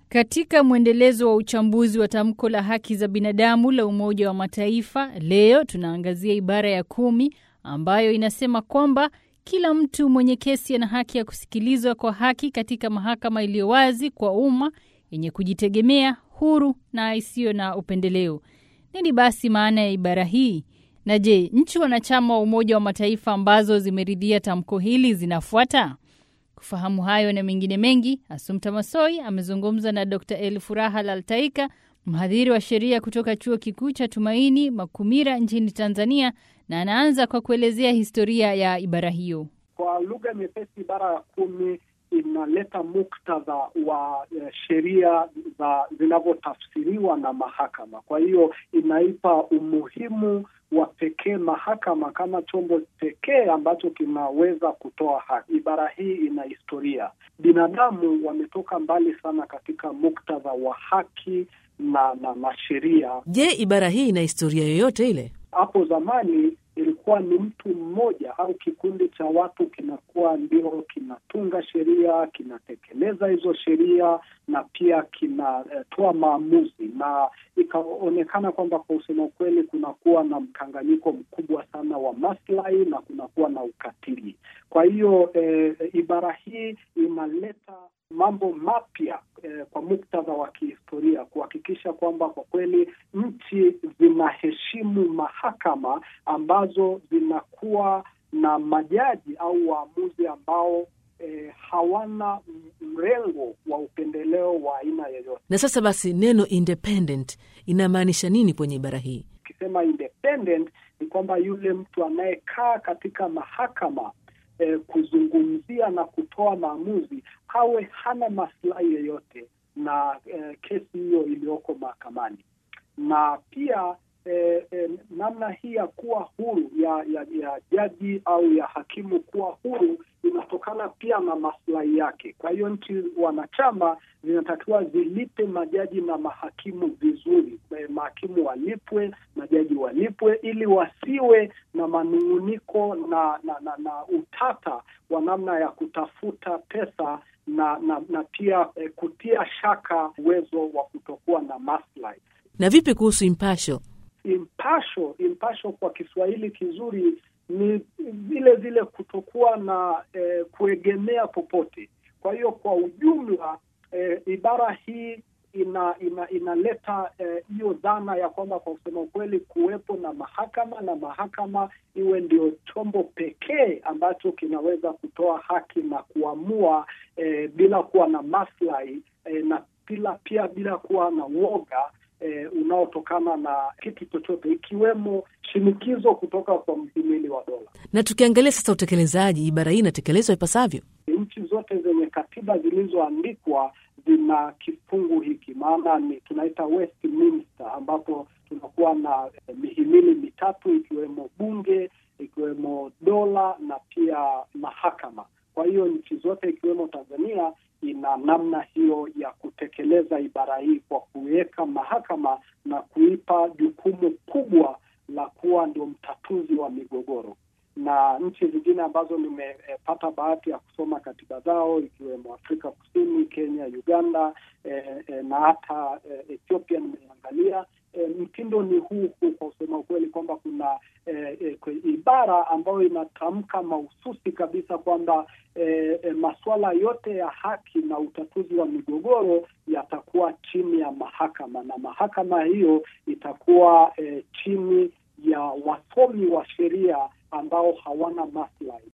Katika mwendelezo wa uchambuzi wa tamko la haki za binadamu la Umoja wa Mataifa, leo tunaangazia ibara ya kumi ambayo inasema kwamba kila mtu mwenye kesi ana haki ya kusikilizwa kwa haki katika mahakama iliyo wazi kwa umma, yenye kujitegemea, huru na isiyo na upendeleo. Nini basi maana ya ibara hii? Na je, nchi wanachama wa Umoja wa Mataifa ambazo zimeridhia tamko hili zinafuata? Kufahamu hayo na mengine mengi, Asumta Masoi amezungumza na Dr Elfuraha Laltaika, mhadhiri wa sheria kutoka Chuo Kikuu cha Tumaini Makumira nchini Tanzania, na anaanza kwa kuelezea historia ya ibara hiyo. Kwa lugha nyepesi, ibara ya kumi inaleta muktadha wa uh, sheria za zinavyotafsiriwa na mahakama. Kwa hiyo inaipa umuhimu wa pekee mahakama kama chombo pekee ambacho kinaweza kutoa haki. Ibara hii ina historia. Binadamu wametoka mbali sana katika muktadha wa haki na na, na sheria. Je, ibara hii ina historia yoyote ile? Hapo zamani ilikuwa ni mtu mmoja au kikundi cha watu kinakuwa ndio kinatunga sheria, kinatekeleza hizo sheria na pia kinatoa uh, maamuzi, na ikaonekana kwamba kwa usema ukweli, kunakuwa na mkanganyiko mkubwa sana wa maslahi na kunakuwa na ukatili. Kwa hiyo eh, ibara hii inaleta mambo mapya eh, kwa muktadha wa kihistoria kuhakikisha kwamba kwa kweli nchi zinaheshimu mahakama ambazo zinakuwa na majaji au waamuzi ambao eh, hawana mrengo wa upendeleo wa aina yoyote. Na sasa basi, neno independent inamaanisha nini kwenye ibara hii? Ukisema independent ni kwamba yule mtu anayekaa katika mahakama eh, kuzungumzia na kutoa maamuzi awe hana maslahi yoyote na eh, kesi hiyo iliyoko mahakamani, na pia eh, eh, namna hii ya kuwa huru ya, ya, ya jaji au ya hakimu kuwa huru inatokana pia na maslahi yake. Kwa hiyo nchi wanachama zinatakiwa zilipe majaji na mahakimu vizuri, mahakimu walipwe, majaji walipwe, ili wasiwe na manung'uniko na na, na na utata wa namna ya kutafuta pesa na na, na pia eh, kutia shaka uwezo wa kutokuwa na maslahi. Na vipi kuhusu impasho? Impasho, impasho kwa Kiswahili kizuri ni vile vile kutokuwa na eh, kuegemea popote. Kwa hiyo kwa ujumla eh, ibara hii ina, ina inaleta hiyo eh, dhana ya kwamba kwa kusema ukweli kuwepo na mahakama na mahakama iwe ndio chombo pekee ambacho kinaweza kutoa haki na kuamua eh, bila kuwa na maslahi eh, na bila pia bila kuwa na woga eh, unaotokana na kitu chochote ikiwemo shinikizo kutoka kwa mhimili wa dola. Na tukiangalia sasa utekelezaji, ibara hii inatekelezwa ipasavyo? Nchi zote zenye katiba zilizoandikwa zina kifungu hiki, maana ni tunaita Westminster, ambapo tunakuwa na eh, mihimili mitatu ikiwemo bunge, ikiwemo dola na pia mahakama. Kwa hiyo nchi zote ikiwemo Tanzania ina namna hiyo ya kutekeleza ibara hii kwa kuweka mahakama na kuipa jukumu kubwa la kuwa ndio mtatuzi wa migogoro na nchi zingine ambazo nimepata eh, bahati ya kusoma katiba zao ikiwemo Afrika Kusini, Kenya, Uganda eh, eh, na hata eh, Ethiopia nimeangalia eh, mtindo ni huu huu, kwa kusema ukweli kwamba kuna eh, eh, ibara ambayo inatamka mahususi kabisa kwamba eh, eh, masuala yote ya haki na utatuzi wa migogoro yatakuwa chini ya mahakama na mahakama hiyo itakuwa eh, chini ya wasomi wa sheria ambao hawana maslahi.